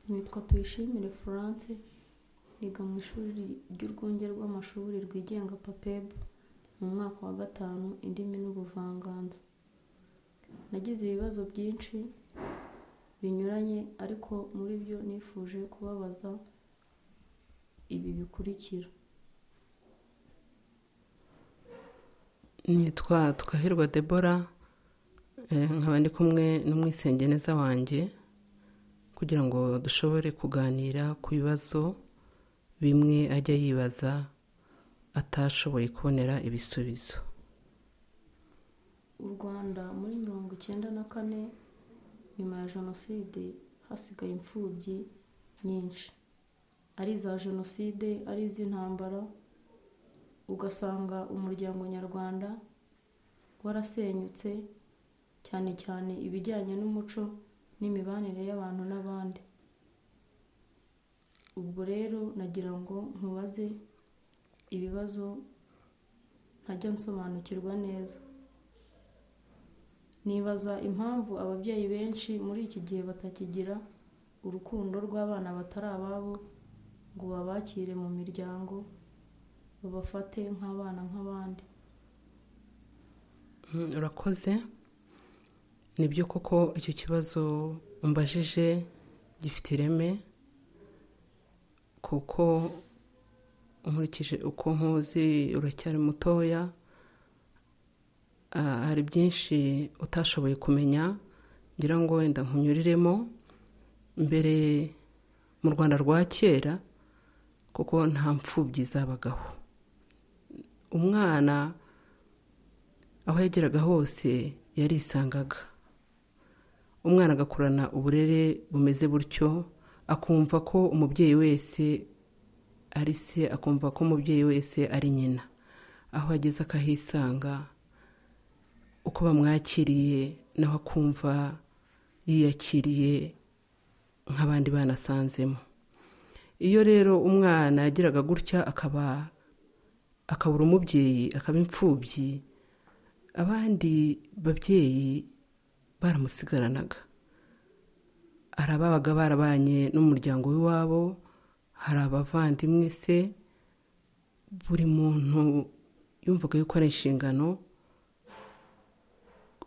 Nitwa Tuyishimire Florence niga mu ishuri ry'urwunge rw'amashuri rwigenga Papebu mu mwaka wa gatanu indimi n'ubuvanganzo, nagize ibibazo byinshi binyuranye ariko muri byo nifuje kubabaza ibi bikurikira: nitwa Twahirwa Debora nkaba ndi kumwe n'umwisengeneza wanjye kugira ngo dushobore kuganira ku bibazo bimwe ajya yibaza atashoboye kubonera ibisubizo u Rwanda muri mirongo icyenda na kane nyuma ya jenoside hasigaye imfubyi nyinshi ari iza jenoside ari iz'intambara ugasanga umuryango nyarwanda warasenyutse cyane cyane ibijyanye n'umuco n'imibanire y'abantu n'abandi ubwo rero nagira ngo nkubaze ibibazo nkajya nsobanukirwa neza nibaza impamvu ababyeyi benshi muri iki gihe batakigira urukundo rw'abana batari ababo ngo babakire mu miryango babafate nk'abana nk'abandi urakoze ni byo koko icyo kibazo umbajije gifite ireme kuko nkurikije uko nkuzi uracyari mutoya hari byinshi utashoboye kumenya ngira ngo wenda nkunyuriremo mbere mu rwanda rwa kera kuko nta mfubyi zabagaho umwana aho yageraga hose yarisangaga umwana agakurana uburere bumeze butyo akumva ko umubyeyi wese ari se akumva ko umubyeyi wese ari nyina aho ageze akahisanga uko bamwakiriye nawe akumva yiyakiriye nk'abandi bana asanzemo iyo rero umwana yagiraga gutya akaba akabura umubyeyi akaba imfubyi abandi babyeyi baramusigaranaga hari ababaga barabanye n'umuryango w'iwabo hari abavandimwe se buri muntu yumvaga yuko ari inshingano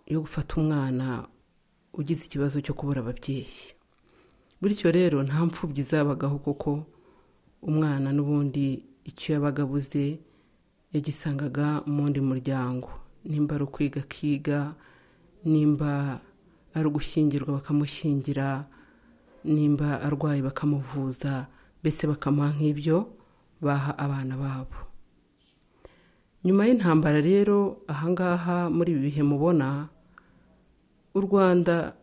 yo gufata umwana ugize ikibazo cyo kubura ababyeyi bityo rero nta mfubyi zabagaho kuko umwana n'ubundi icyo yabaga abuze yagisangaga mu wundi muryango nimba ari ukwiga akiga nimba ari ugushyingirwa bakamushyingira nimba arwaye bakamuvuza mbese bakamuha nk'ibyo baha abana babo nyuma y'intambara rero ahangaha muri ibi bihe mubona u rwanda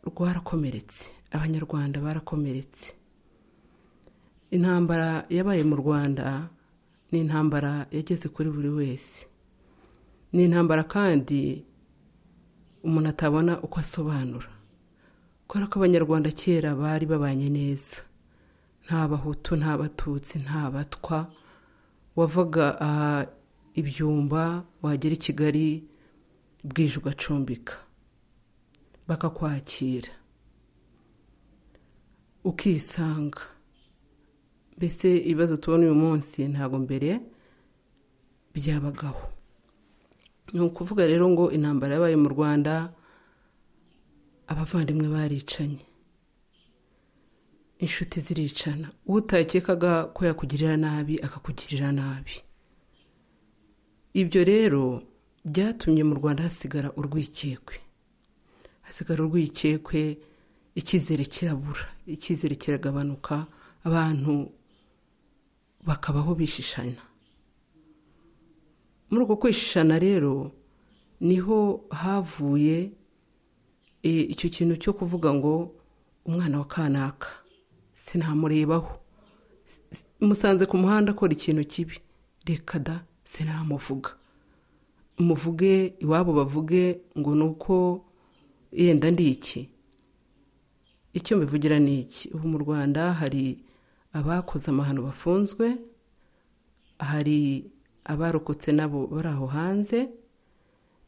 rwarakomeretse abanyarwanda barakomeretse intambara yabaye mu rwanda ni intambara yageze kuri buri wese ni intambara kandi umuntu atabona uko asobanura kubera ko abanyarwanda kera bari babanye neza nta bahutu nta batutsi nta batwa wavaga ibyumba wagera i kigali bwije ugacumbika bakakwakira ukisanga mbese ibibazo tubona uyu munsi ntabwo mbere byabagaho ni ukuvuga rero ngo intambara yabaye mu rwanda abavandimwe baricanye inshuti ziricana uwo utakekaga ko yakugirira nabi akakugirira nabi ibyo rero byatumye mu rwanda hasigara urwikekwe hasigara urwikekwe icyizere kirabura icyizere kiragabanuka abantu bakabaho bishishanya muri uko kwishishana rero niho havuye icyo kintu cyo kuvuga ngo umwana wa kanaka sinamurebaho musanze ku muhanda akora ikintu kibi reka da sinamuvuga muvuge iwabo bavuge ngo ni uko yenda ndi iki icyo mbivugira ni iki ubu mu rwanda hari abakoze amahano bafunzwe hari abarokotse nabo bari aho hanze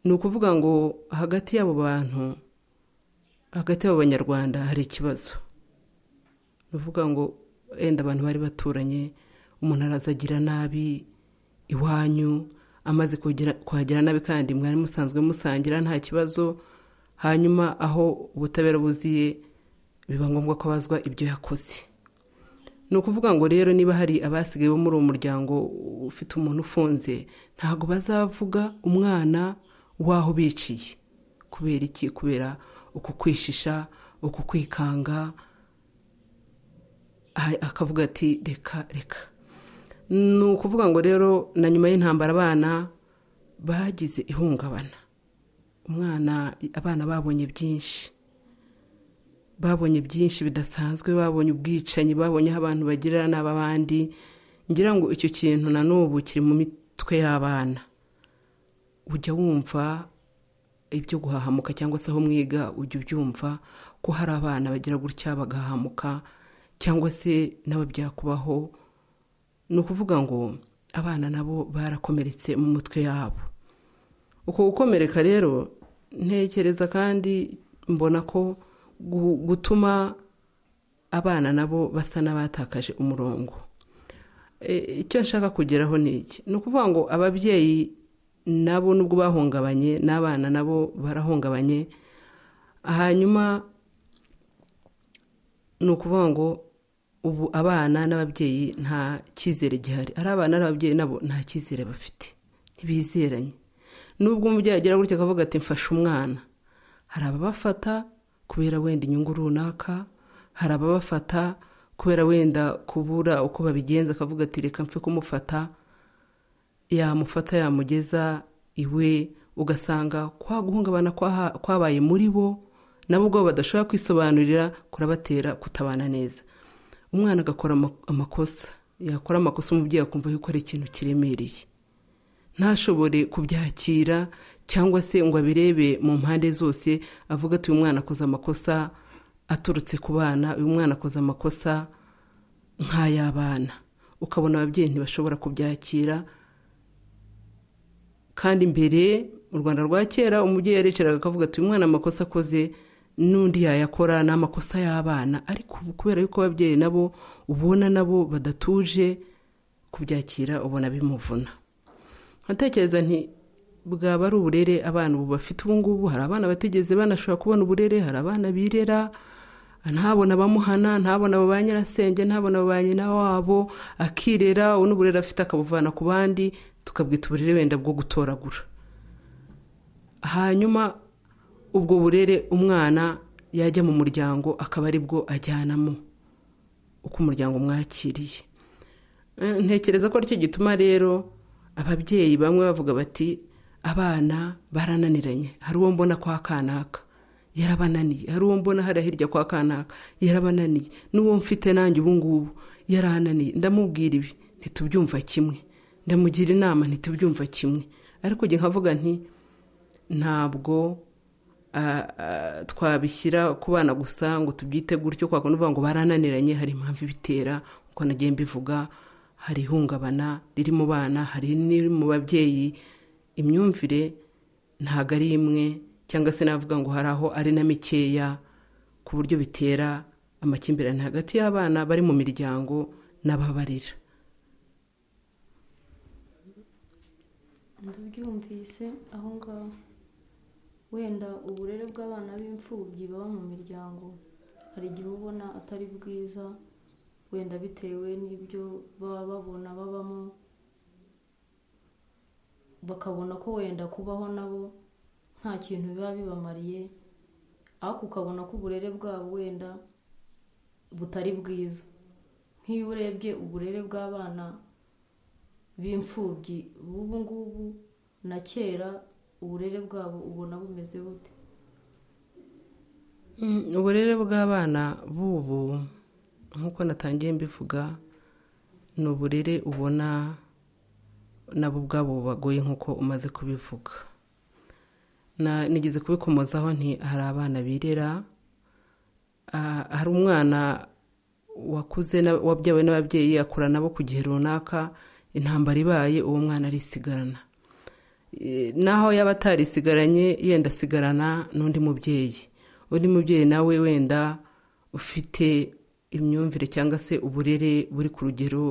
ni ukuvuga ngo hagati y'abo bantu hagati y'abo banyarwanda hari ikibazo ni ukuvuga ngo wenda abantu bari baturanye umuntu araza agira nabi iwanyu amaze kuhagira nabi kandi mwari musanzwe musangira nta kibazo hanyuma aho ubutabera buziye biba ngombwa ko abazwa ibyo yakoze ni ukuvuga ngo rero niba hari abasigaye bo muri uwo muryango ufite umuntu ufunze ntabwo bazavuga umwana w'aho biciye kubera iki kubera uku kwishisha uku kwikanga akavuga ati reka reka ni ukuvuga ngo rero na nyuma y'intambara abana bagize ihungabana umwana abana babonye byinshi babonye byinshi bidasanzwe babonye ubwicanyi babonye aho abantu bagirira nabi abandi ngira ngo icyo kintu na n'ubu kiri mu mitwe y'abana ujya wumva ibyo guhahamuka cyangwa se aho mwiga ujya ubyumva ko hari abana bagira gutya bagahamuka cyangwa se nabo byakubaho ni ukuvuga ngo abana nabo barakomeretse mu mutwe yabo uko gukomereka rero ntekereza kandi mbona ko gutuma abana nabo basa n'abatakaje umurongo icyo nshaka kugeraho ni iki ni ukuvuga ngo ababyeyi nabo nubwo bahungabanye n'abana nabo barahungabanye hanyuma ni ukuvuga ngo ubu abana n'ababyeyi nta cyizere gihari ari abana n'ababyeyi nabo nta cyizere bafite ntibizeranye nubwo umubyeyi agera gutya akavuga ati mfashe umwana hari ababafata kubera wenda inyungu runaka hari ababafata kubera wenda kubura uko babigenza akavuga ati reka mfe kumufata yamufata yamugeza iwe ugasanga kwa guhungabana kwabaye muri bo nabo ubwo badashobora kwisobanurira kurabatera kutabana neza umwana agakora amakosa yakora amakosa umubyeyi akumva yuko ari ikintu kiremereye ntashobore kubyakira cyangwa se ngo abirebe mu mpande zose avuga ati uyu mwana akoze amakosa aturutse ku bana uyu mwana akoze amakosa nk'ay'abana ukabona ababyeyi ntibashobora kubyakira kandi mbere mu rwanda rwa kera umubyeyi yaricaraga akavuga ati uyu mwana amakosa akoze n'undi yayakora ni amakosa y'abana ariko kubera yuko ababyeyi nabo ubona nabo badatuje kubyakira ubona bimuvuna nkatekereza nti bwaba ari uburere abana ubu bafite ubungubu hari abana batigeze banashobora kubona uburere hari abana birera ntabona abamuhana ntabona ba nyirasenge ntabona ba nyina wabo akirera ubu n'uburere afite akabuvana ku bandi tukabwita uburere wenda bwo gutoragura hanyuma ubwo burere umwana yajya mu muryango akaba ari bwo ajyanamo uko umuryango mwakiriye ntekereza ko aricyo gituma rero ababyeyi bamwe bavuga bati abana barananiranye hari uwo mbona kwa kanaka yarabananiye hari uwo mbona hariya hirya kwa kanaka yarabananiye n'uwo mfite nanjye ubu ngubu yarananiye ndamubwira ibi ntitubyumva kimwe ndamugira inama ntitubyumva kimwe ariko njye nkavuga nti ntabwo twabishyira ku bana gusa ngo tubyite gutyo kwa kuvuga ngo barananiranye hari impamvu ibitera uko nagiye mbivuga hari ihungabana riri mu bana hari n'iri mu babyeyi imyumvire ntabwo ari imwe cyangwa se navuga ngo hari aho ari na mikeya ku buryo bitera amakimbirane hagati y'abana bari mu miryango n'ababarira ndabyumvise aho ngaho wenda uburere bw'abana b'imfubyi baba mu miryango hari igihe ubona atari bwiza wenda bitewe n'ibyo baba babona babamo bakabona ko wenda kubaho nabo nta kintu biba bibamariye ariko ukabona ko uburere bwabo wenda butari bwiza nk'iyo urebye uburere bw'abana b'imfubyi b'ubu ngubu na kera uburere bwabo ubona bumeze bute uburere bw'abana b'ubu nk'uko natangiye mbivuga ni uburere ubona nabo ubwabo bagoye nk'uko umaze kubivuga nigeze kubikomozaho nti hari abana birera hari umwana wakuze wabyawe n'ababyeyi akura nabo ku gihe runaka intambara ibaye uwo mwana arisigarana naho yaba atarisigaranye yenda asigarana n'undi mubyeyi undi mubyeyi nawe wenda ufite imyumvire cyangwa se uburere buri ku rugero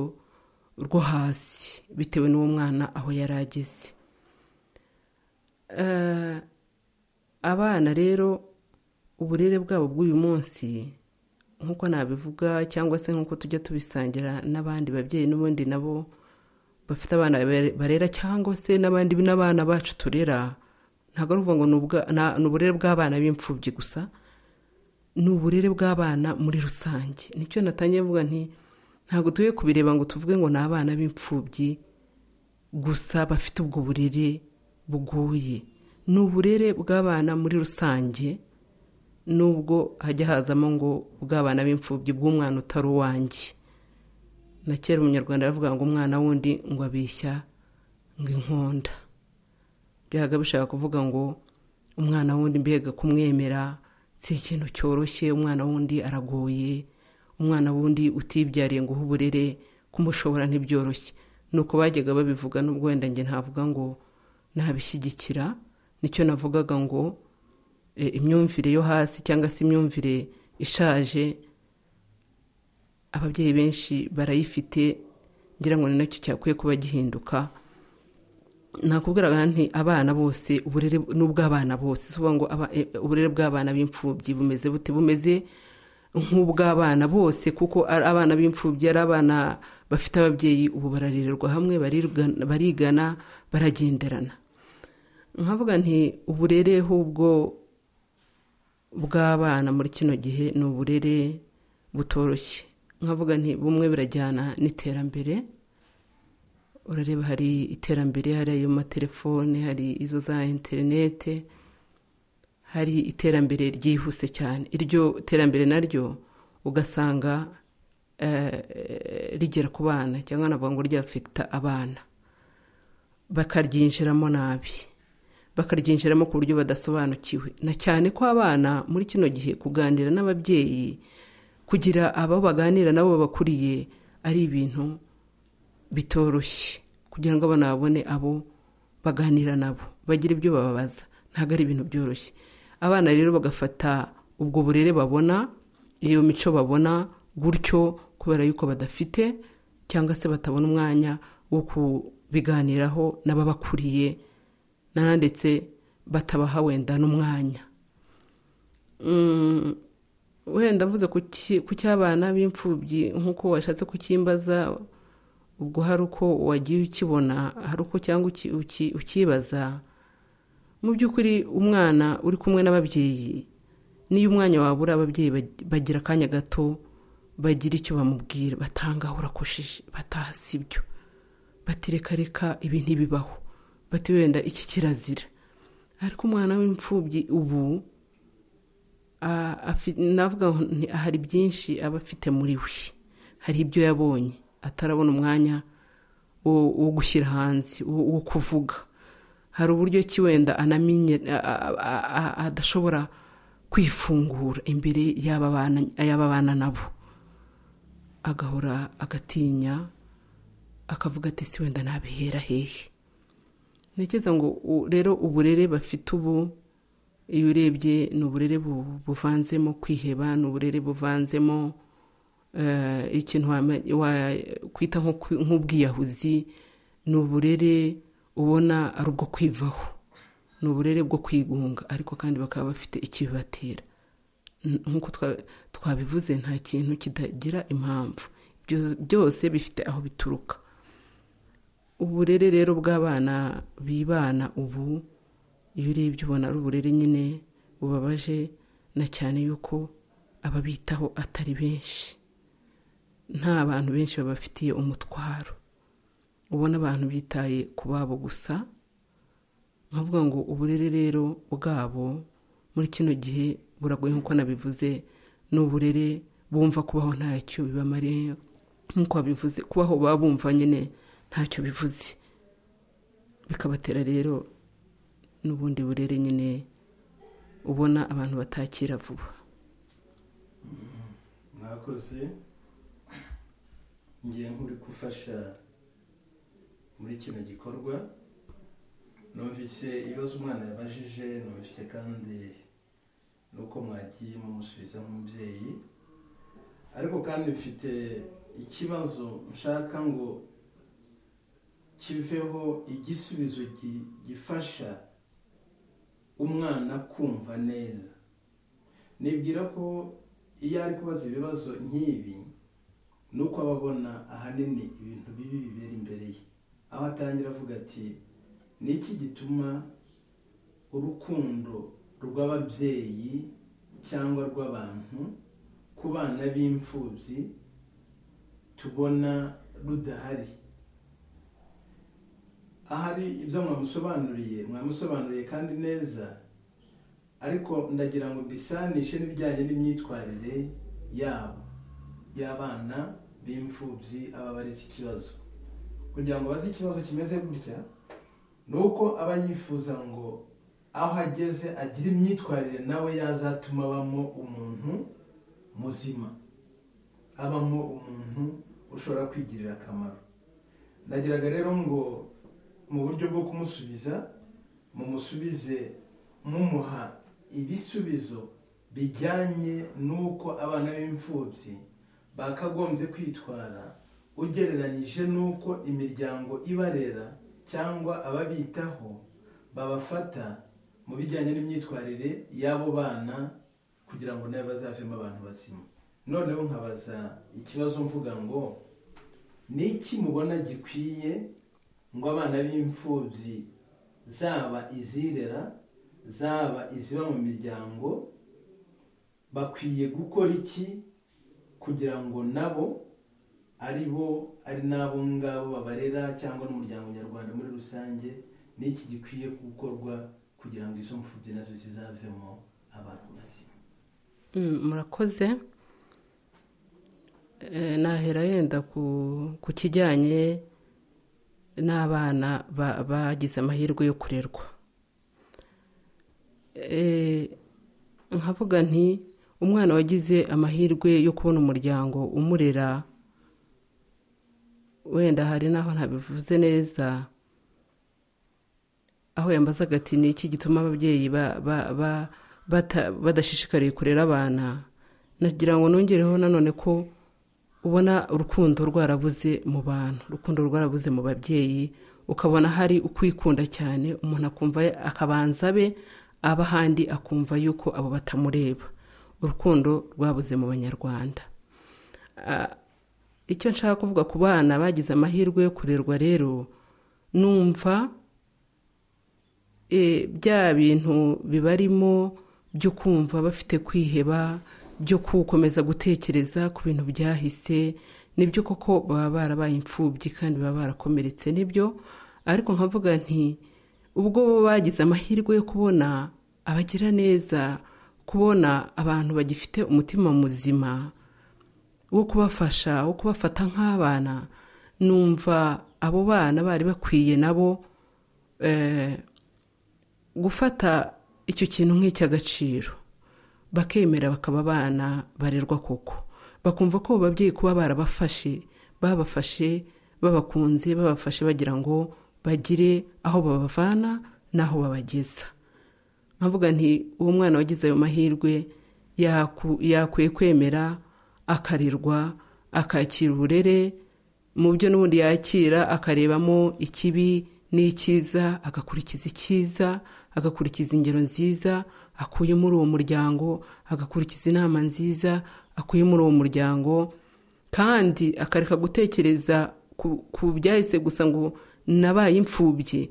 rwo hasi bitewe n'uwo mwana aho yari ageze Eh, abana rero uburere bwabo bw'uyu munsi nk'uko nabivuga cyangwa se nk'uko tujya tubisangira n'abandi babyeyi n'ubundi nabo bafite abana bare- barera cyangwa se n'abandi n'abana bacu turera ntabwo ari ukuvuga ngo ni ubwa- na- ni uburere bw'abana b'imfubyi gusa ni uburere bw'abana muri rusange nicyo natangiye mvuga nti ntabwo tuye kubireba ngo tuvuge ngo ni abana b'imfubyi gusa bafite ubwo burere bugoye ni uburere bw'abana muri rusange nubwo hajya hazamo ngo bw'abana b'imfubyi bw'umwana utari uwanjye na kera umunyarwanda yavuga ngo umwana wundi ngo abeshya ngo inkonda byaga bishaka kuvuga ngo umwana wundi mbega kumwemera si ikintu cyoroshye umwana wundi aragoye umwana wundi utibyariye ngo uhe uburere kumushobora ntibyoroshye ni uko bajyaga babivuga n'ubwo wenda njye ntavuga ngo nabishyigikira nicyo navugaga ngo e, imyumvire yo hasi cyangwa se imyumvire ishaje ababyeyi benshi barayifite ngira ngo ni nacyo cyakwiye kuba gihinduka nakubwiraga nti abana bose uburere ni ubw'abana bose si ukuvuga ngo aba- e, uburere bw'abana b'imfubyi bumeze bute bumeze nk'ubw'abana bose kuko ari abana b'imfubyi ari abana bafite ababyeyi ubu bararererwa hamwe barirga- barigana baragenderana nkavuga nti uburere hubwo bw'abana muri kino gihe ni uburere butoroshye nkavuga nti bumwe birajyana n'iterambere urareba hari iterambere hari ayo matelefone hari izo za interinete hari iterambere ryihuse cyane iryo terambere naryo ugasanga eh, rigera ku bana cyangwa navuga ngo ryafekita abana bakaryinjiramo nabi bakaryinjiramo ku buryo badasobanukiwe na cyane ko abana muri kino gihe kuganira n'ababyeyi kugira abo baganira nabo babakuriye ari ibintu bitoroshye kugira ngo abana babone abo baganira nabo bagira ibyo bababaza ntabwo ari ibintu byoroshye abana rero bagafata ubwo burere babona iyo mico babona gutyo kubera yuko badafite cyangwa se batabona umwanya wo kubiganiraho n'ababakuriye nana ndetse batabaha wenda n'umwanya Mm, wenda mvuze ku ki- ku cy'abana b'imfubyi nk'uko washatse kucyimbaza ubwo hari uko wagiye ukibona hari uko cyangwa uki- uki- ukibaza mu by'ukuri umwana uri kumwe n'ababyeyi n'iyo umwanya wabura ababyeyi bag- bagira akanya gato bagira icyo bamubwira batangaho urakosheje bataha si byo batirekareka ibi ntibibaho bati wenda iki kirazira ariko umwana w'imfubyi ubu a- afi- navuga ngo nti- hari byinshi aba afite muri we hari ibyo yabonye atarabona umwanya wo wo gushyira hanze wo wo kuvuga hari uburyo ki wenda anamenye a- a- a- a- adashobora kwifungura imbere y'aba bana y'aba bana nabo agahora agatinya akavuga ati si wenda nabihera hehe ntekereza ngo u- rero uburere bafite ubu iyo urebye ni uburere bu- buvanzemo kwiheba ni uburere buvanzemo eh, ikintu wame- wakwita nko kwi- nk'ubwiyahuzi ni uburere ubona ari ubwo kwivaho ni uburere bwo kwigunga ariko kandi bakaba bafite ikibibatera N- nk'uko twa- twabivuze nta kintu kidagira impamvu Byo- byose bifite aho bituruka uburere rero bw'abana bibana ubu iyo urebye ubona ari uburere nyine bubabaje na cyane yuko ababitaho atari benshi nta bantu benshi babafitiye umutwaro ubona abantu bitaye ku babo gusa nkavuga ngo uburere rero bwabo muri kino gihe buragoye nk'uko nabivuze ni uburere bumva kubaho ntacyo bibamariye nk'uko babivuze kubaho baba bumva nyine ntacyo bivuze bikabatera rero n'ubundi burere nyine ubona abantu batakira vuba mwakoze ngiye nk'uri gufasha muri kino gikorwa numvise ibibazo umwana yabajije numvise kandi n'uko mwagiye mumusubiza nk'umubyeyi ariko kandi mfite ikibazo nshaka ngo kiveho igisubizo gi- gifasha umwana kumva neza nibwira ko iyo ari kubaza ibibazo nk'ibi ni uko aba abona ahanini ibintu bibi bibera imbere ye aho atangira avuga ati ni iki gituma urukundo rw'ababyeyi cyangwa rw'abantu ku bana b'imfubyi tubona rudahari ahari ibyo mwamusobanuriye mwamusobanuriye kandi neza ariko ndagira ngo bisanishe n'ibijyanye n'imyitwarire yabo y'abana b'imfubyi aba baretse ikibazo kugira ngo baze ikibazo kimeze gutya ni uko aba yifuza ngo aho ageze agire imyitwarire nawe yazatuma abamo umuntu muzima abamo umuntu ushobora kwigirira akamaro ndagiraga rero ngo mu buryo bwo kumusubiza mumusubize mumuha ibisubizo bijyanye n'uko abana b'imfubyi bakagombye kwitwara ugereranyije n'uko imiryango ibarera cyangwa ababitaho babafata mu bijyanye n'imyitwarire y'abo bana kugira ngo nawe bazavemo abantu bazima noneho nkabaza ikibazo mvuga ngo ni iki mubona gikwiye ngo abana b'imfubyi zaba izirera zaba iziba mu miryango bakwiye gukora iki kugira ngo nabo ari bo ari n'abo ngabo babarera cyangwa n'umuryango nyarwanda muri rusange ni iki gikwiye gukorwa kugira ngo izo mfubyi nazo zizavemo abantu bazima Mm, murakoze Eh, nahera yenda ku ku kijyanye n'abana ba- bagize amahirwe yo kurerwa Eh, nkavuga nti umwana wagize amahirwe yo kubona umuryango umurera wenda hari n'aho ntabivuze neza aho yambazaga ati ni iki gituma ababyeyi ba- ba- ba- bata- badashishikariye kurera abana nagira ngo nongereho nanone ko ubona urukundo rwarabuze mu bantu urukundo rwarabuze mu babyeyi ukabona hari ukwikunda cyane umuntu akumva akabanza abe aba ahandi akumva yuko abo batamureba urukundo rwabuze mu banyarwanda Ah, icyo nshaka kuvuga ku bana bagize amahirwe yo kurerwa rero numva eh, bya bintu bibarimo byo kumva bafite kwiheba byo gukomeza gutekereza ku bintu byahise nibyo koko baba barabaye imfubyi kandi baba barakomeretse nibyo ariko nkavuga nti ubwo bo bagize amahirwe yo kubona abagira neza kubona abantu bagifite umutima muzima wo kubafasha wo kubafata nk'abana numva abo bana bari bakwiye nabo eh, gufata icyo kintu nk'icy'agaciro bakemera bakaba abana barerwa koko bakumva ko abo babyeyi kuba barabafashe babafashe babakunze babafashe bagira ngo bagire aho babavana n'aho babageza nkavuga nti uwo mwana wagize ayo mahirwe yaku- yakwiye kwemera akarerwa akakira uburere mu byo n'ubundi yakira akarebamo ikibi n'icyiza agakurikiza icyiza agakurikiza ingero nziza akuye muri uwo muryango agakurikiza inama nziza akuye muri uwo muryango kandi akareka gutekereza ku, ku byahise gusa ngo nabaye imfubyi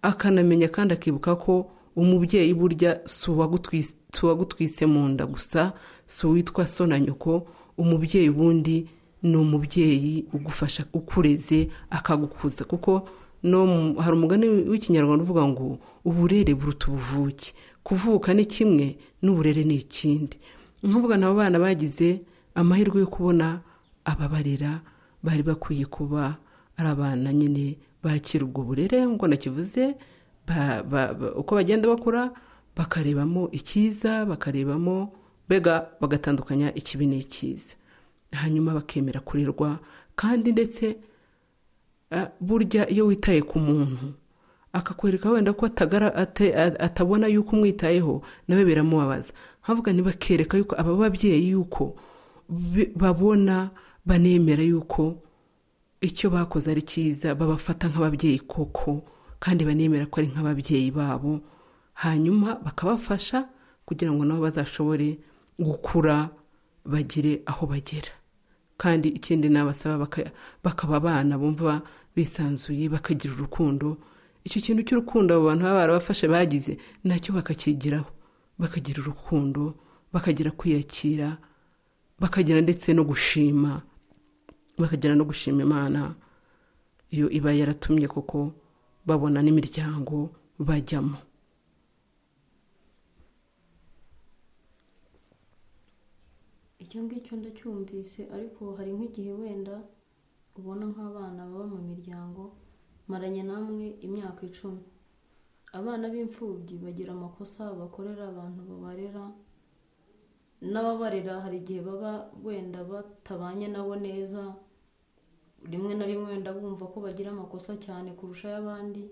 akanamenya kandi akibuka ko umubyeyi burya si uwagutwis- si uwagutwise mu nda gusa si uwitwa so na nyoko umubyeyi wundi ni umubyeyi ugufasha ukureze akagukuza kuko no mu- hari umugani w'ikinyarwanda uvuga ngo uburere buruta ubuvuke kuvuka ni kimwe n'uburere ni ikindi ni ukuvuga nabo bana bagize amahirwe yo kubona ababarera bari bakwiye kuba ari abana nyine bakira ubwo burere nk'uko nakivuze ba- ba- ba- uko bagenda bakura bakarebamo icyiza bakarebamo mbega bagatandukanya ikibi n'icyiza hanyuma bakemera kurerwa kandi ndetse ah, burya iyo witaye ku muntu akakwereka wenda ko atagara- ate- a- atabona yuko umwitayeho nawe biramubabaza nkavuga ntibakereka yuko aba babyeyi yuko bi- babona banemera yuko icyo bakoze ari cyiza babafata nk'ababyeyi koko kandi banemera ko ari nk'ababyeyi babo hanyuma bakabafasha kugira ngo nabo bazashobore gukura bagire aho bagera kandi ikindi nabasaba baka- bakaba abana bumva bisanzuye bakagira urukundo icyo kintu cy'urukundo abo bantu baba barabafashe bagize nacyo bakakigiraho bakagira urukundo bakagira kwiyakira bakagira ndetse no gushima bakagira no gushima imana iyo iba yaratumye koko babona n'imiryango bajyamo icyo ngicyo ndacyumvise ariko hari nk'igihe wenda ubona nk'abana baba mu miryango maranye namwe imyaka icumi abana b'imfubyi bagira amakosa bakorera abantu babarera n'ababarera hari igihe baba wenda batabanye nabo neza rimwe na rimwe wenda bumva ko bagira amakosa cyane kurusha ay'abandi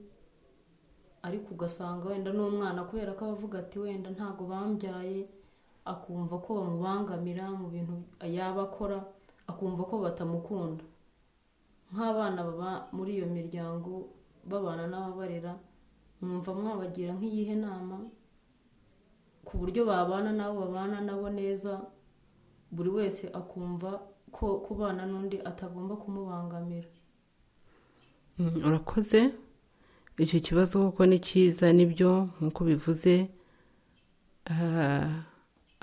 ariko ugasanga wenda n'umwana kubera ko aba avuga ati wenda ntago bambyaye akumva ko bamubangamira mu bintu yaba akora akumva ko batamukunda nk'abana baba muri iyo miryango babana n'ababarera mwumva mwabagira nk'iyihe nama ku buryo babana n'abo babana nabo neza buri wese akumva ko kubana n'undi atagomba kumubangamira Mm, urakoze icyo kibazo koko ni cyiza nibyo nk'uko bivuze ah,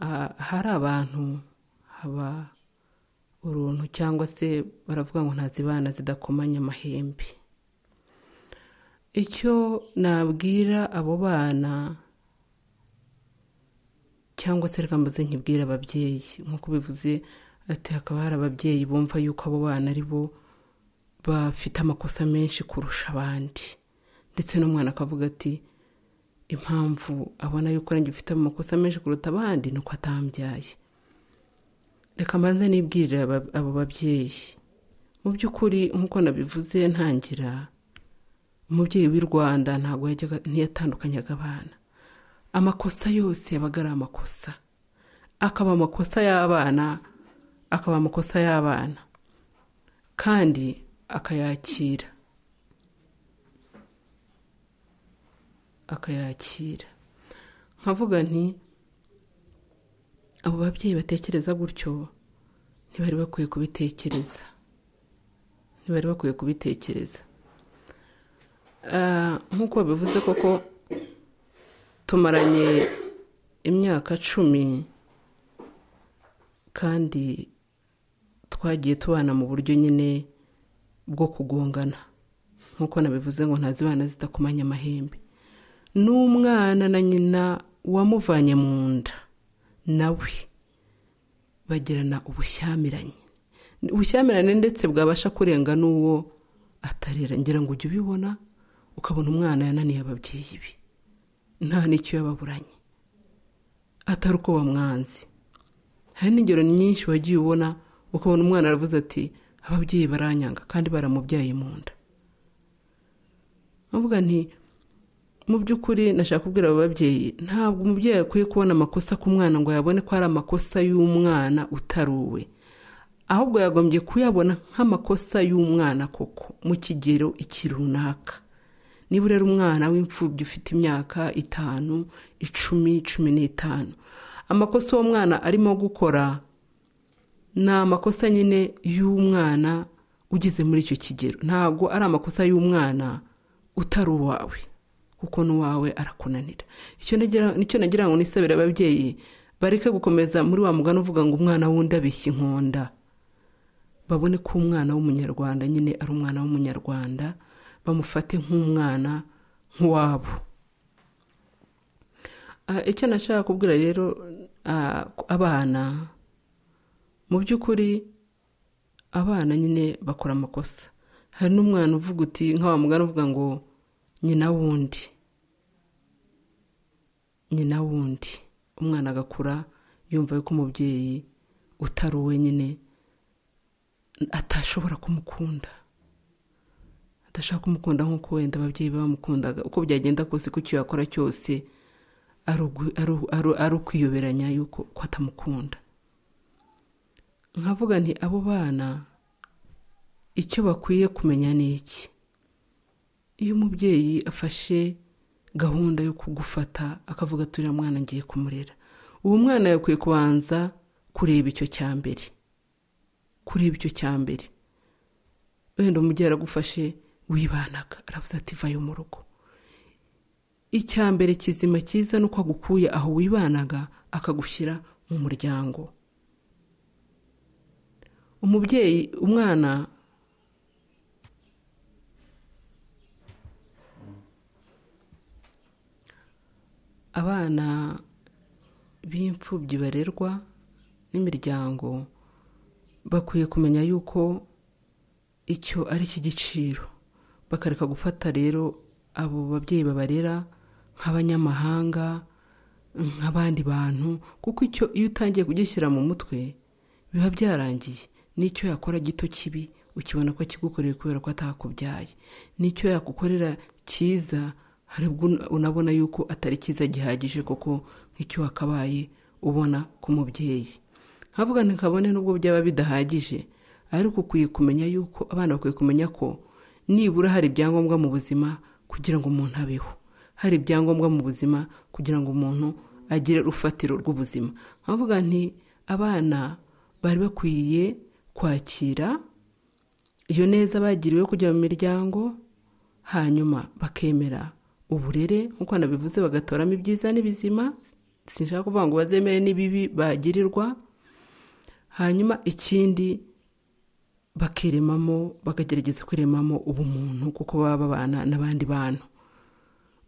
ah, hari abantu haba uruntu cyangwa se baravuga ngo ntazibana zidakomanya amahembe icyo nabwira abo bana cyangwa se reka mbuze nkibwira ababyeyi nk'uko bivuze ati hakaba hari ababyeyi bumva yuko abo bana ari bo bafite amakosa menshi kurusha abandi ndetse n'umwana akavuga ati impamvu abona yuko nanjye ufite amakosa menshi kuruta abandi ni uko atambyaye reka mbanze nibwirire aba- abo babyeyi mu by'ukuri nk'uko nabivuze ntangira umubyeyi w'i rwanda ntabwo yajyaga- ntiyatandukanyaga abana amakosa yose yabaga ari amakosa akaba amakosa y'abana akaba amakosa y'abana kandi akayakira akayakira nkavuga nti abo babyeyi batekereza gutyo ntibari bakwiye kubitekereza ntibari bakwiye kubitekereza Ah, nk'uko babivuze koko tumaranye imyaka cumi kandi twagiye tubana mu buryo nyine bwo kugongana nk'uko nabivuze ngo ntazibana zidakomanya amahembe n'umwana na nyina wamuvanye mu nda nawe bagirana ubushyamiranye ubushyamirane ndetse bwabasha kurenga n'uwo atarera ngira ngo ujye ubibona ukabona umwana yananiye ababyeyi be nta n'icyo yababuranye atari uko bamwanze hari n'ingero nyinshi wagiye ubona ukabona umwana aravuze ati ababyeyi baranyanga kandi baramubyaye mu nda nkavuga nti mu by'ukuri nashaka kubwira abo babyeyi ntabwo umubyeyi akwiye kubona amakosa ku mwana ngo yabone ko ari amakosa y'umwana utari uwe ahubwo yagombye kuyabona nk'amakosa y'umwana koko mu kigero iki runaka niba urera umwana w'imfubyi ufite imyaka itanu icumi cumi n'itanu amakosa uwo mwana arimo gukora ni amakosa nyine y'umwana ugeze muri icyo kigero ntabwo ari amakosa y'umwana utari uwawe kuko n'uwawe arakunanira icyo nagira- nicyo nagira ngo nisabire ababyeyi bareke gukomeza muri wa mugani uvuga ngo umwana wundi abeshya inkonda babone ko umwana w'umunyarwanda nyine ari umwana w'umunyarwanda bamufate nk'umwana nk'uwabo Ah, icyo nashaka kubwira rero ah, abana mu by'ukuri abana nyine bakora amakosa hari n'umwana uvuga uti nka wa mugani uvuga ngo nyina wundi nyina wundi umwana agakura yumva yuko umubyeyi utari uwe nyine atashobora kumukunda adashaka kumukunda nk'uko wenda ababyeyi be bamukundaga uko byagenda kose ko icyo yakora cyose ari ugu- ari u- ari u- ari ukwiyoberanya yuko ko atamukunda nkavuga nti abo bana icyo bakwiye kumenya ni iki iyo umubyeyi afashe gahunda yo kugufata akavuga turira mwana ngiye kumurera uwo mwana yakwiye kubanza kureba icyo cya mbere kureba icyo cya mbere wenda umubyeyi aragufashe wibanaga aravuze ati vayo mu rugo icya mbere kizima cyiza ni uko agukuye aho wibanaga akagushyira mu muryango umubyeyi umwana abana b'imfubyi barerwa n'imiryango bakwiye kumenya yuko icyo ari icy'igiciro bakareka gufata rero abo babyeyi babarera nk'abanyamahanga nk'abandi bantu kuko icyo iyo utangiye kugishyira mu mutwe biba byarangiye n'icyo yakora gito kibi ukibona ko akigukoreye kubera ko atakubyaye n'icyo yagukorera cyiza hari ubwo unabona yuko atari cyiza gihagije kuko nk'icyo wakabaye ubona ku mubyeyi nkavuga ntikabone n'ubwo byaba bidahagije ariko ukwiye kumenya yuko abana bakwiye kumenya ko nibura hari ibyangombwa mu buzima kugira ngo umuntu abeho hari ibyangombwa mu buzima kugira ngo umuntu agire urufatiro rw'ubuzima nkavuga nti abana bari bakwiye kwakira iyo neza bagiriwe kujya mu miryango hanyuma bakemera uburere nk'uko nabivuze bagatoramo ibyiza n'ibizima sinshaka kuvuga ngo bazemere n'ibibi bagirirwa hanyuma ikindi bakiremamo bakagerageza kwiremamo ubumuntu kuko baba babana n'abandi bantu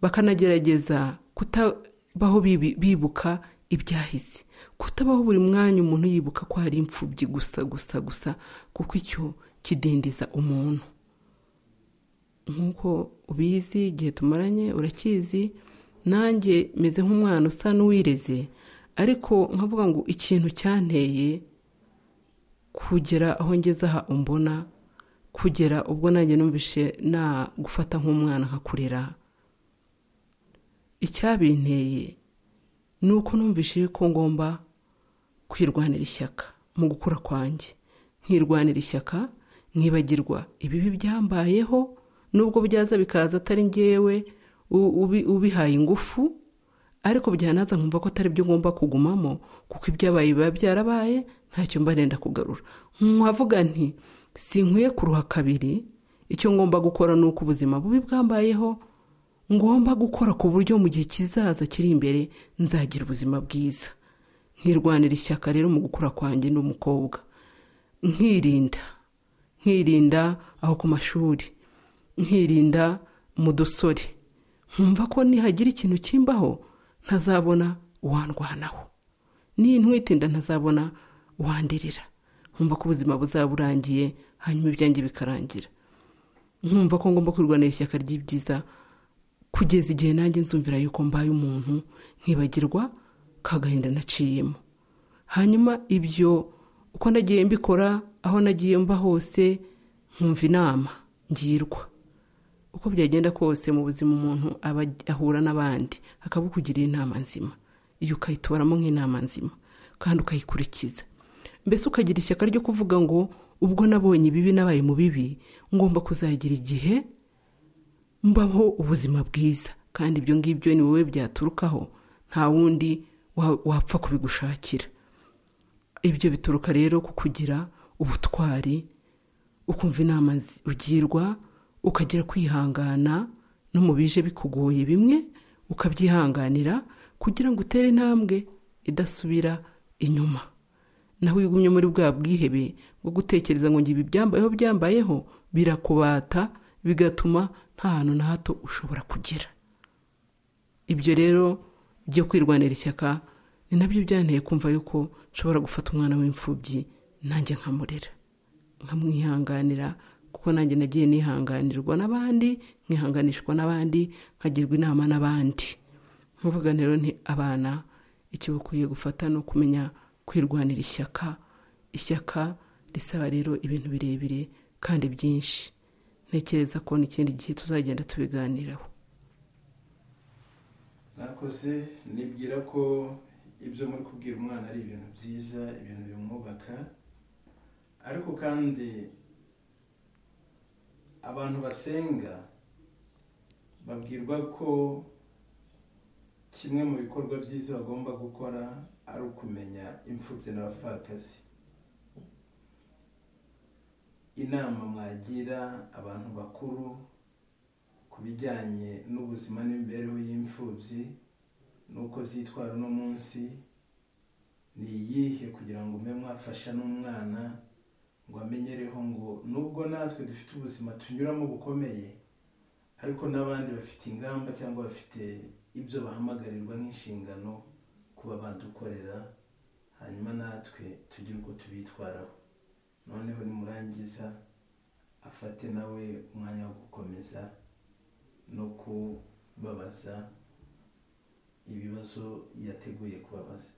bakanagerageza kutabaho bibuka ibyahise kutabaho buri mwanya umuntu yibuka ko hari imfubyi gusa gusa gusa kuko icyo kidindiza umuntu nk'uko ubizi igihe tumaranye urakizi nanjye meze nk'umwana usa n'uwireze ariko nkavuga ngo ikintu cyanteye kugera aho ngeze aha umbona kugera ubwo nanjye numvishe na gufata nk'umwana nkakurera icyabinteye ni uko numvishe ko ngomba kwirwanira ishyaka mu gukura kwanjye nkirwanira ishyaka nkibagirwa ibibi byambayeho n'ubwo byaza bikaza atari ngewe ubihaye ingufu ariko byanaza nkumva ko atari byo ngomba kugumamo kuko ibyabaye biba byarabaye ntacyo mba nenda kugarura nkavuga nti sinkwiye kuruha kabiri icyo ngomba gukora ni uko ubuzima bubi bwambayeho ngomba gukora ku buryo mu gihe kizaza kiri imbere nzagira ubuzima bwiza nkirwanira ishyaka rero mu gukura kwanjye n'umukobwa nkirinda nkirinda aho ku mashuri nkirinda mu dusore nkumva ko nihagira ikintu kimbaho ntazabona uwandwanaho n'intwitinda ntazabona wandirira nkumva ko ubuzima buzaba burangiye hanyuma ibyanjye bikarangira nkumva ko ngomba kwirwanira ishyaka ry'ibyiza kugeza igihe nanjye nzumvira yuko mbaye umuntu nkibagirwa kagahinda naciyemo hanyuma ibyo uko nagiye mbikora aho nagiye mba hose nkumva inama ngirwa uko byagenda kose mu buzima umuntu aba ahura n'abandi akabukugira inama nzima iyo ukayitoramo nk'inama nzima kandi ukayikurikiza mbese ukagira ishyaka ryo kuvuga ngo ubwo nabonye ibibi nabaye mu bibi ngomba kuzagira igihe mbaho ubuzima bwiza kandi ibyo ngibyo ni wowe byaturukaho nta wundi wapfa kubigushakira ibyo bituruka rero ku kugira ubutwari ukumva inama ugirwa ukagira kwihangana no mu bije bikugoye bimwe ukabyihanganira kugira ngo utere intambwe idasubira inyuma nawe wigumye muri bwa bwihebe bwo gutekereza ngo ibi byambayeho byambayeho birakubata bigatuma nta hantu na hato ushobora kugera ibyo rero byo kwirwanira ishyaka ni nabyo byanteye kumva yuko nshobora gufata umwana w'imfubyi nanjye nkamurera nkamwihanganira kuko nanjye nagiye nihanganirwa n'abandi nkihanganishwa n'abandi nkagirwa inama n'abandi nkuvuga rero nti abana icyo bakwiye gufata ni ukumenya kwirwanira ishyaka ishyaka risaba rero ibintu birebire kandi byinshi ntekereza ko n'ikindi gihe tuzagenda tubiganiraho nakoze nibwira ko ibyo muri kubwira umwana ari ibintu byiza ibintu bimwubaka ariko kandi abantu basenga babwirwa ko kimwe mu bikorwa byiza bagomba gukora ari ukumenya imfubyi n'abapfakazi inama mwagira abantu bakuru ku bijyanye n'ubuzima n'imibereho y'imfubyi n'uko zitwara uno munsi ni iyihe kugira ngo mube mwafasha n'umwana ngo amenyereho ngo nubwo natwe dufite ubuzima tunyuramo bukomeye ariko n'abandi bafite ingamba cyangwa bafite ibyo bahamagarirwa nk'inshingano kuba badukorera hanyuma natwe tugire uko tubitwaraho noneho nimurangiza afate nawe umwanya wo gukomeza no kubabaza ibibazo yateguye kubabaza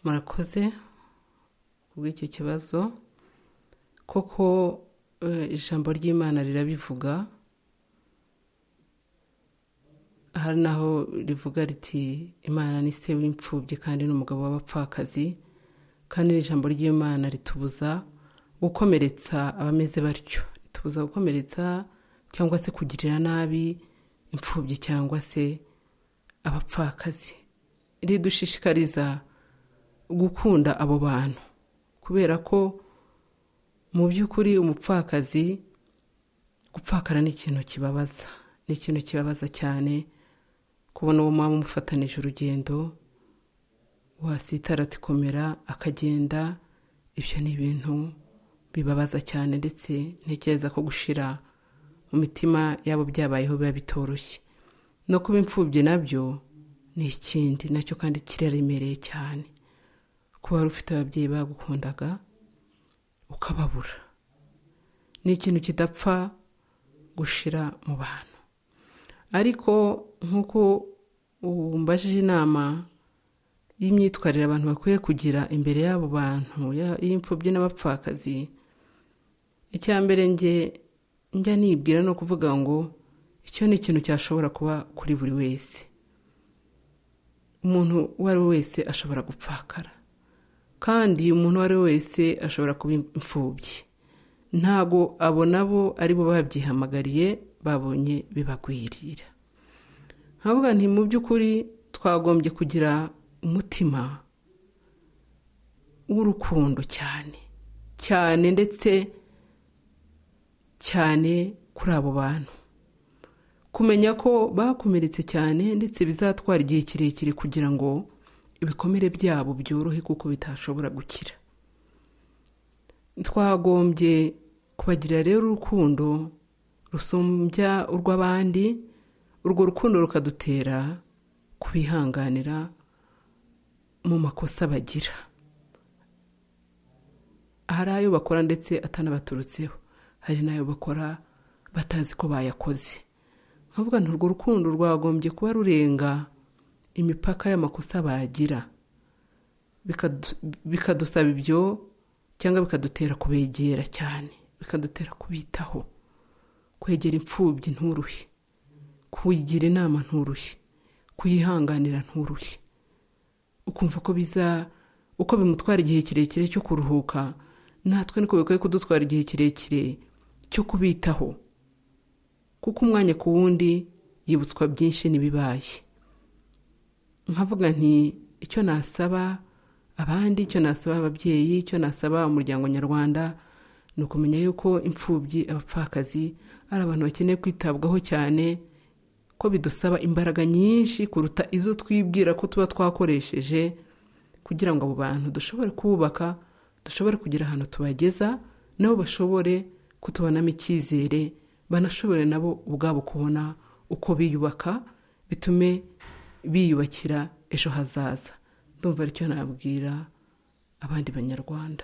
murakoze kubw'icyo kibazo koko eh, ijambo ry'imana rirabivuga hari naho rivuga riti imana ni se w'imfubyi kandi n'umugabo w'abapfakazi kandi n'ijambo ry'imana ritubuza gukomeretsa abameze batyo ritubuza gukomeretsa cyangwa se kugirira nabi imfubyi cyangwa se abapfakazi ridushishikariza gukunda abo bantu kubera ko mu by'ukuri umupfakazi gupfakara ni ikintu kibabaza ni ikintu kibabaza cyane kubona uwo mwaba umufatanije urugendo wasitara komera akagenda ibyo ni ibintu bibabaza cyane ndetse ntekereza ko gushira mu mitima yabo byabayeho biba bitoroshye no kuba imfubyi nabyo ni ikindi nacyo kandi kiraremereye cyane kuba wari ufite ababyeyi bagukundaga ukababura ni ikintu kidapfa gushira mu bantu ariko nk'uko mbajije inama y'imyitwarire abantu bakwiye kugira imbere y'abo bantu y'imfubyi n'abapfakazi icya mbere njye njya nibwira ni ukuvuga ngo icyo ni ikintu cyashobora kuba kuri buri wese umuntu uwo ari we wese ashobora gupfakara kandi umuntu uwo ari we wese ashobora kuba imfubyi ntabwo abo nabo ari bo babyihamagariye babonye bibagwirira nkavuga nti mu by'ukuri twagombye kugira umutima w'urukundo cyane cyane ndetse cyane kuri abo bantu kumenya ko bakomeretse cyane ndetse bizatwara igihe kirekire kugira ngo ibikomere byabo byorohe kuko bitashobora gukira twagombye kubagirira rero urukundo rusumbya urw'abandi urwo rukundo rukadutera kubihanganira mu makosa bagira hari ayo bakora ndetse atanabaturutseho hari n'ayo bakora batazi ko bayakoze nkavuga nti urwo rukundo rwagombye kuba rurenga imipaka y'amakosa bagira bikadusaba ibyo cyangwa bikadutera kubegera cyane bikadutera kubitaho kwegera imfubyi nturuhe kuyigira inama nturuhe kuyihanganira nturuhe ukumva ko biza uko bimutwara igihe kirekire cyo kuruhuka natwe niko bikwiye kudutwara igihe kirekire cyo kubitaho kuko umwanya ku wundi yibutswa byinshi n'ibibaye nkavuga nti icyo nasaba abandi icyo nasaba ababyeyi icyo nasaba umuryango nyarwanda ni ukumenya yuko imfubyi abapfakazi ari abantu bakeneye kwitabwaho cyane ko bidusaba imbaraga nyinshi kuruta izo twibwira ko tuba twakoresheje kugira ngo abo bantu dushobore kubaka dushobore kugira ahantu tubageza nabo bashobore kutubonamo icyizere banashobore nabo ubwabo kubona uko biyubaka bitume biyubakira ejo hazaza ndumva aricyo nabwira abandi banyarwanda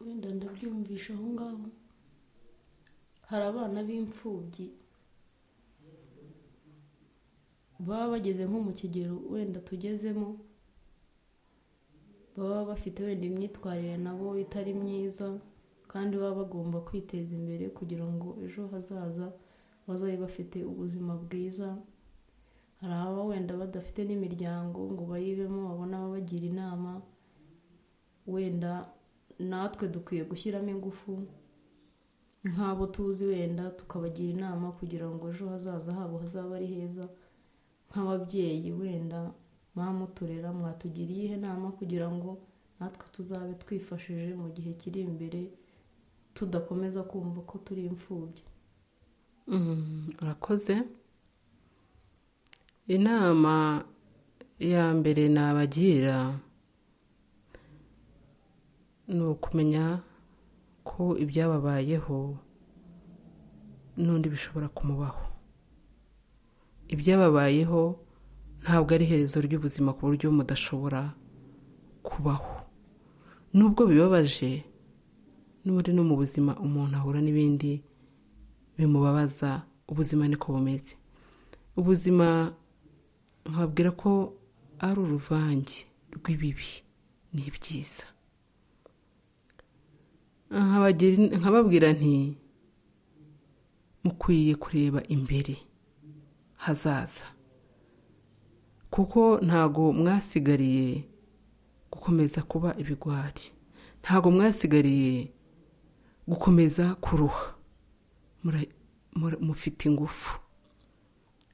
wenda ndabyumvisha aho ngaho hari abana b'imfubyi baba bageze nko mu kigero wenda tugezemo baba bafite wenda imyitwarire nabo itari myiza kandi baba bagomba kwiteza imbere kugira ngo ejo hazaza bazabe bafite ubuzima bwiza hari ababa wenda badafite n'imiryango ngo bayibemo babone ababagira inama wenda natwe dukwiye gushyiramo ingufu nk'abo tuzi wenda tukabagira inama kugira ngo ejo hazaza habo hazabe ari heza nk'ababyeyi wenda mwamuturera mwatugira iyihe nama kugira ngo natwe tuzabe twifashije mu gihe kiri imbere tudakomeza kumva ko turi imfubyi urakoze inama ya mbere nabagira ni ukumenya ko ibyababayeho n'undi bishobora kumubaho ibyababayeho ntabwo ari iherezo ry'ubuzima ku buryo mudashobora kubaho nubwo bibabaje n'ubundi no mu buzima umuntu ahura n'ibindi bimubabaza ubuzima niko bumeze ubuzima nkabwira ko ari uruvange rw'ibibi n'ibyiza nkababwira nti mukwiye kureba imbere hazaza kuko ntago mwasigariye gukomeza kuba ibigwari ntago mwasigariye gukomeza kuruha mufite ingufu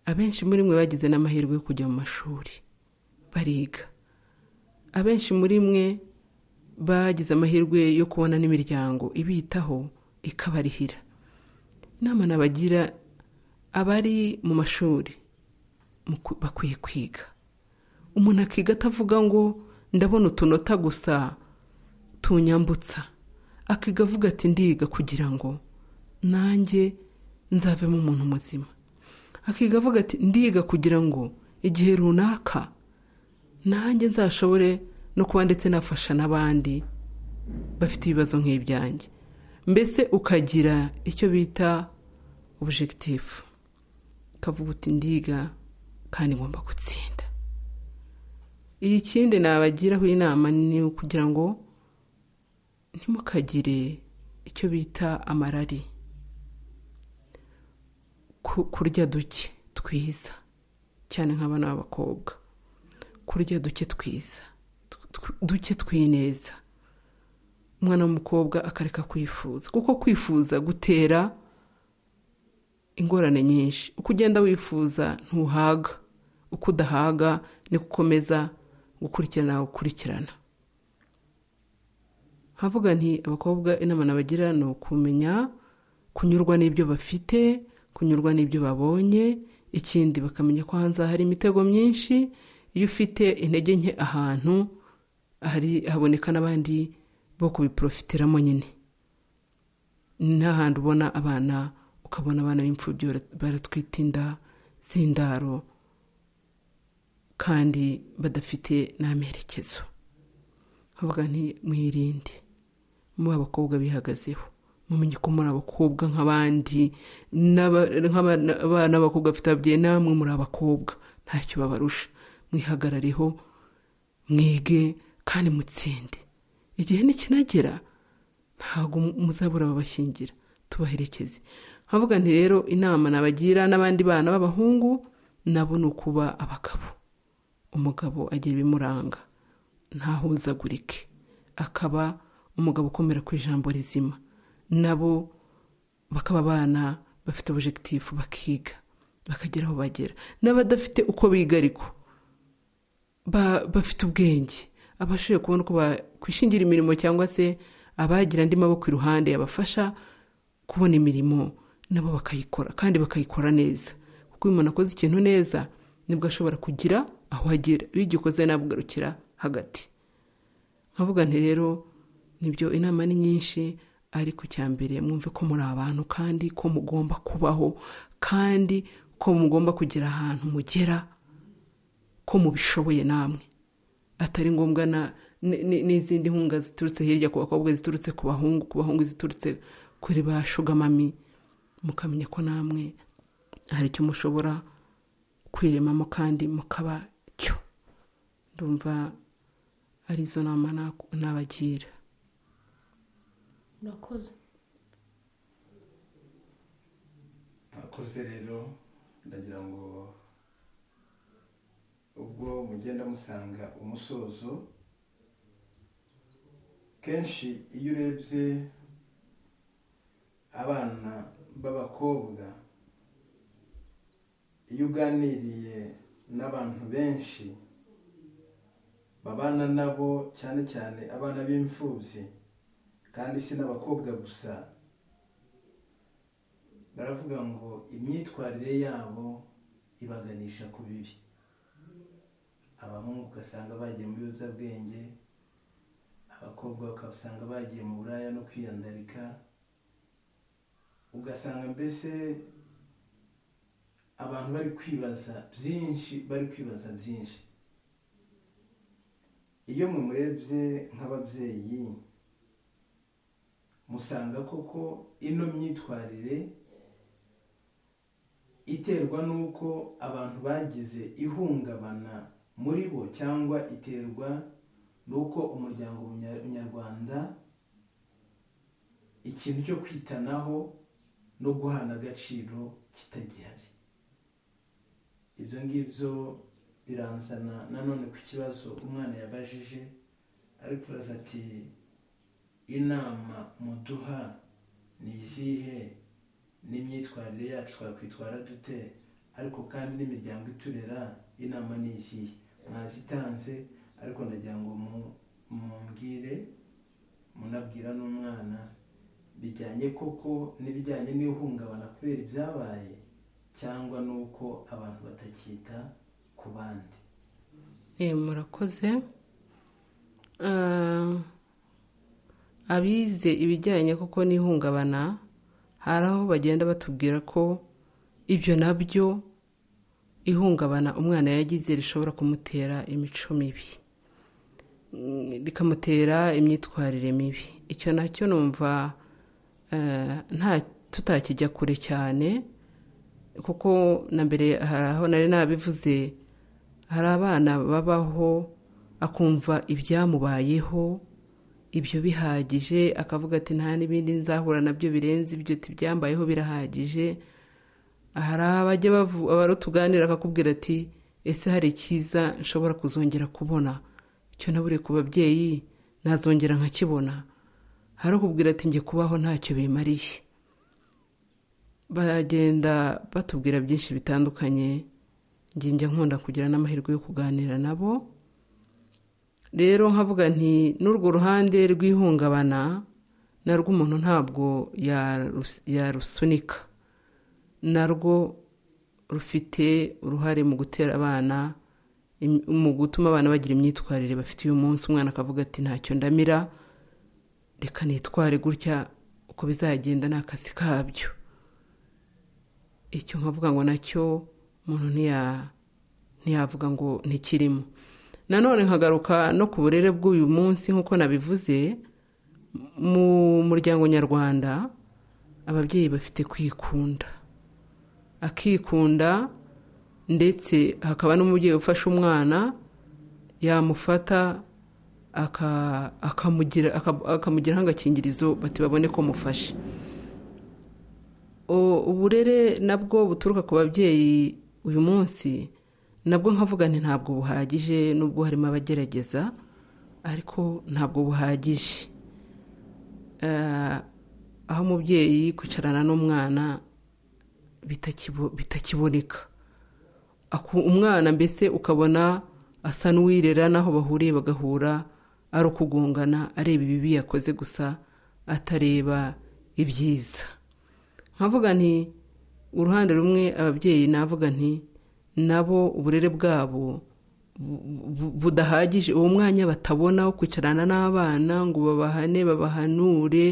abenshi muri mwe bagize n'amahirwe yo kujya mu mashuri bariga abenshi muri mwe bagize amahirwe yo kubona n'imiryango ibitaho ikabarihira inama nabagira abari mu mashuri bakwiye kwiga umuntu akiga atavuga ngo ndabona utunota gusa tunyambutsa akiga avuga ati ndiga kugira ngo nanjye nzavemo umuntu muzima akiga avuga ati ndiga kugira ngo igihe runaka nanjye nzashobore no kuba ndetse nafasha n'abandi bafite ibibazo nk'ibyanjye mbese ukagira icyo bita objegitifu ukavuga uti ndiga kandi ngomba gutsinda ikindi nabagiraho inama ni ukugira ngo ntimukagire icyo bita amarari kurya duke twiza cyane nk'abana b'abakobwa kurya duke twiza duke twineza umwana w'umukobwa akareka kwifuza kuko kwifuza gutera ingorane nyinshi uko ugenda wifuza ntuhaga uko udahaga niko ukomeza gukurikirana gukurikirana havuga nti abakobwa inama nabagira ni ukumenya kunyurwa n'ibyo bafite kunyurwa n'ibyo babonye ikindi bakamenya ko hanze hari imitego myinshi iyo ufite intege nke ahantu hari haboneka n'abandi bo kubiporofitiramo nyine n'ahandi ubona abana ukabona abana b'imfubyi baratwita inda z'indaro kandi badafite n'amerekezo havuga nti mwirinde muba abakobwa bihagazeho mumenye ko muri abakobwa nk'abandi n'abana b'abakobwa bafite ababyeyi namwe muri abakobwa ntacyo babarusha mwihagarareho mwige kandi mutsinde igihe nikinagera ntabwo muzabura babashyingira tubaherekeze nkavuga nti rero inama nabagira n'abandi bana b'abahungu nabo ni ukuba abagabo umugabo agira ibimuranga ntahuzagurike akaba umugabo ukomera ku ijambo rizima nabo bakaba abana bafite objegitifu bakiga bakagera aho bagera n'abadafite uko biga ariko bafite ubwenge abashoboye kubona uko bakwishingira imirimo cyangwa se abagira andi maboko iruhande yabafasha kubona imirimo nabo bakayikora kandi bakayikora neza kuko iyo umuntu akoze ikintu neza nibwo ashobora kugira aho agera iyo ugikoze nabugarukira hagati nkavuga nti rero nibyo inama ni nyinshi ariko icya mbere mwumve ko muri abantu kandi ko mugomba kubaho kandi ko mugomba kugira ahantu mugera ko mubishoboye namwe atari ngombwa n'izindi nkunga ziturutse hirya ku bakobwa ziturutse ku bahungu ku bahungu ziturutse kuri ba shugamami mukamenya ko namwe hari icyo mushobora kwiremamo kandi mukaba cyo ndumva arizo nama nabagira urakoze akoze rero ndagira ngo ubwo mugenda musanga umusozo kenshi iyo urebye abana b'abakobwa iyo uganiriye n'abantu benshi babana nabo cyane cyane abana b'imfubyi kandi si n'abakobwa gusa baravuga ngo imyitwarire yabo ibaganisha ku bibi abahungu ugasanga bagiye mu biyobyabwenge abakobwa bakabasanga bagiye mu buraya no kwiyandarika ugasanga mbese abantu bari kwibaza byinshi bari kwibaza byinshi iyo mumurebye nk'ababyeyi musanga koko ino myitwarire iterwa n'uko abantu bagize ihungabana muri bo cyangwa iterwa n'uko umuryango nyarwanda ikintu cyo kwitanaho no guhana agaciro kitagihari ibyo ngibyo biranzana nanone ku kibazo umwana yabajije ariko uraza ati inama muduha ni izihe n'imyitwarire yacu twakwitwara dute ariko kandi n'imiryango iturera inama ni izihe mwazitanze ariko ndagira ngo mumbwire munabwira n'umwana bijyanye koko n'ibijyanye n'ihungabana kubera ibyabaye cyangwa n'uko abantu batakita ku bandi murakoze abize ibijyanye kuko n'ihungabana hari aho bagenda batubwira ko ibyo nabyo ihungabana umwana yagize rishobora kumutera imico mibi rikamutera imyitwarire mibi icyo nacyo numva nta tutakijya kure cyane kuko na mbere hari aho nari nabivuze hari abana babaho akumva ibyamubayeho ibyo bihagije akavuga ati nta n'ibindi nzahura nabyo birenze ibyo tubyambayeho birahagije hari abajya bari tuganira akakubwira ati ese hari icyiza nshobora kuzongera kubona icyo nabure ku babyeyi nazongera nkakibona hari ukubwira ati njye kubaho ntacyo bimariye bagenda batubwira byinshi bitandukanye njya nkunda kugira n'amahirwe yo kuganira nabo rero nkavuga nti n'urwo ruhande rw'ihungabana narwo umuntu ntabwo yarusunika narwo rufite uruhare mu gutera abana mu gutuma abana bagira imyitwarire bafite uyu munsi umwana akavuga ati ntacyo ndamira reka nitware gutya uko bizagenda ni akazi kabyo icyo nkavuga ngo nacyo umuntu ntiyavuga ngo ntikirimo nanone nkagaruka no ku burere bw'uyu munsi nk'uko nabivuze mu muryango nyarwanda ababyeyi bafite kwikunda akikunda ndetse hakaba n'umubyeyi ufashe umwana yamufata akamugiraho agakingirizo bati babone ko mufashe uburere nabwo buturuka ku babyeyi uyu munsi nabwo nkavuga nti ntabwo buhagije nubwo harimo abagerageza ariko ntabwo buhagije aho umubyeyi kwicarana n'umwana bitakiboneka umwana mbese ukabona asa n'uwirera n'aho bahuriye bagahura ari ukugongana areba ibibi yakoze gusa atareba ibyiza nkavuga nti uruhande rumwe ababyeyi navuga nti nabo uburere bwabo budahagije uwo mwanya batabona wo kwicarana n'abana ngo babahane babahanure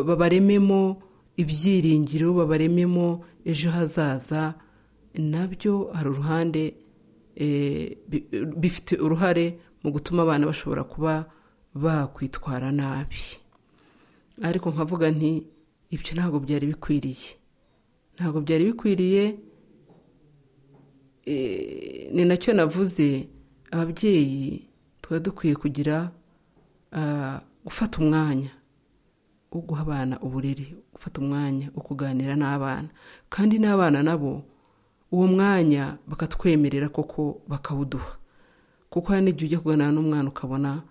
babarememo ibyiringiro babarememo ejo hazaza nabyo hari uruhande bifite uruhare mu gutuma abana bashobora kuba bakwitwara nabi ariko nkavuga nti ibyo ntabwo byari bikwiriye ntabwo byari bikwiriye ni nacyo navuze ababyeyi tuba dukwiye kugira gufata umwanya wo guha abana uburere gufata umwanya wo kuganira n'abana kandi n'abana nabo uwo mwanya bakatwemerera koko bakawuduha kuko hari n'igihe ujya kuganira n'umwana ukabona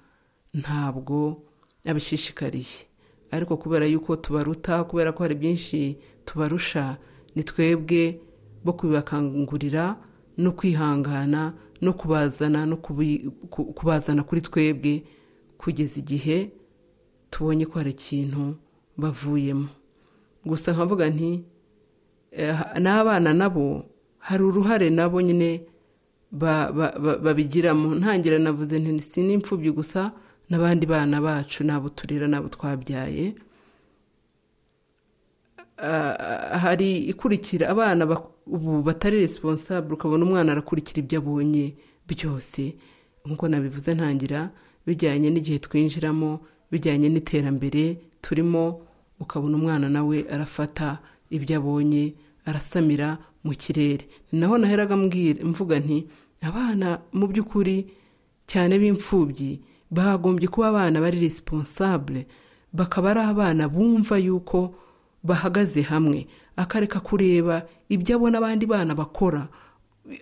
ntabwo abishishikariye ariko kubera yuko tubaruta kubera ko hari byinshi tubarusha ni twebwe bo kubibakangurira no kwihangana no kubazana no kubi- ku- kubazana kuri twebwe kugeza igihe tubonye ko hari ikintu bavuyemo gusa nkavuga nti eh, n'abana nabo hari uruhare nabo nyine ba- ba- ba- babigiramo ntangira navuze nti si n'imfubyi gusa n'abandi bana bacu n'abo turera n'abo twabyaye Ah, hari ikurikira abana bak- ubu batari resiponsabure ukabona umwana arakurikira ibyo abonye byose nk'uko nabivuze ntangira bijyanye n'igihe twinjiramo bijyanye n'iterambere turimo ukabona umwana nawe arafata ibyo abonye arasamira mu kirere Ni naho naheraga mbwira mvuga nti abana mu by'ukuri cyane b'imfubyi bagombye kuba abana bari resiponsabure bakaba ari abana bumva yuko bahagaze hamwe akareka kureba ibyo abona abandi bana bakora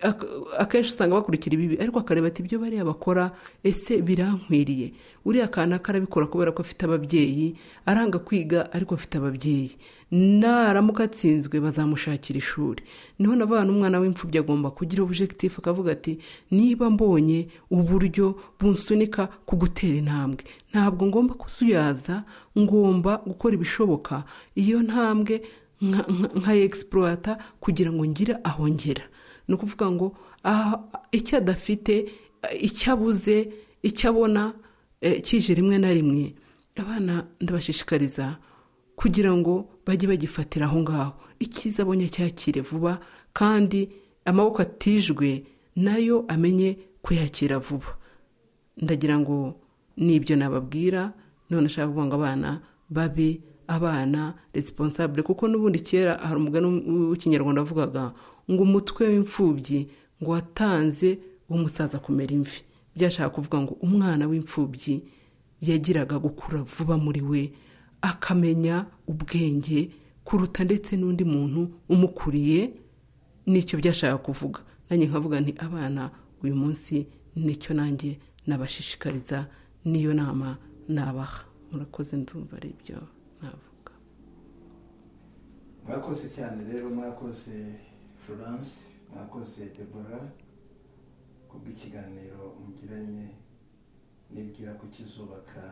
Ak- akenshi usanga bakurikira ibibi ariko akareba ati ibyo bariya bakora ese birankwiriye uriya kana karabikora kubera ko afite ababyeyi aranga kwiga ariko afite ababyeyi naramuka atsinzwe bazamushakira ishuri niho navana umwana w'imfubyi agomba kugira objectif akavuga ati niba mbonye uburyo bunsunika ku gutera intambwe ntabwo ngomba kuzuyaza ngomba gukora ibishoboka iyo ntambwe nka- nka- nkayegisipurata kugira ngo ngire aho ngera ni ukuvuga ngo aha icyo adafite icyo abuze icyo abona eh, kije rimwe na rimwe abana ndabashishikariza kugira ngo bajye bagifatira aho ngaho icyiza abonye cyakire vuba kandi amaboko atijwe nayo amenye kuyakira vuba ndagira ngo nibyo nababwira none ashaka kuvuga ngo abana babe abana resiponsabule kuko n'ubundi kera hari umugani w'ikinyarwanda wavugaga ngo umutwe w'imfubyi ngo watanze umusaza kumera imvi byashaka kuvuga ngo umwana w'imfubyi yagiraga gukura vuba muri we akamenya ubwenge kuruta ndetse n'undi muntu umukuriye nicyo byashaka kuvuga nanjye nkavuga nti abana uyu munsi nicyo nanjye nabashishikariza niyo nama nabaha murakoze ndumva ari ibyo navuga mwakoze cyane rero mwakoze florence mwakoze debora kubw'ikiganiro mugiranye nibwira ko kizubaka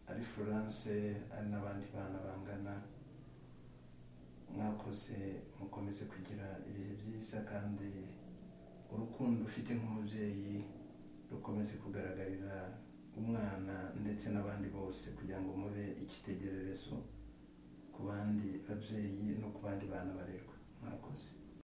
ari florence ari n'abandi bana bangana mwakoze mukomeze kugira ibihe byiza kandi urukundo ufite nk'umubyeyi rukomeze kugaragarira umwana ndetse n'abandi bose kugira ngo mube ikitegererezo ku bandi babyeyi no ku bandi bana barerwa mwakoze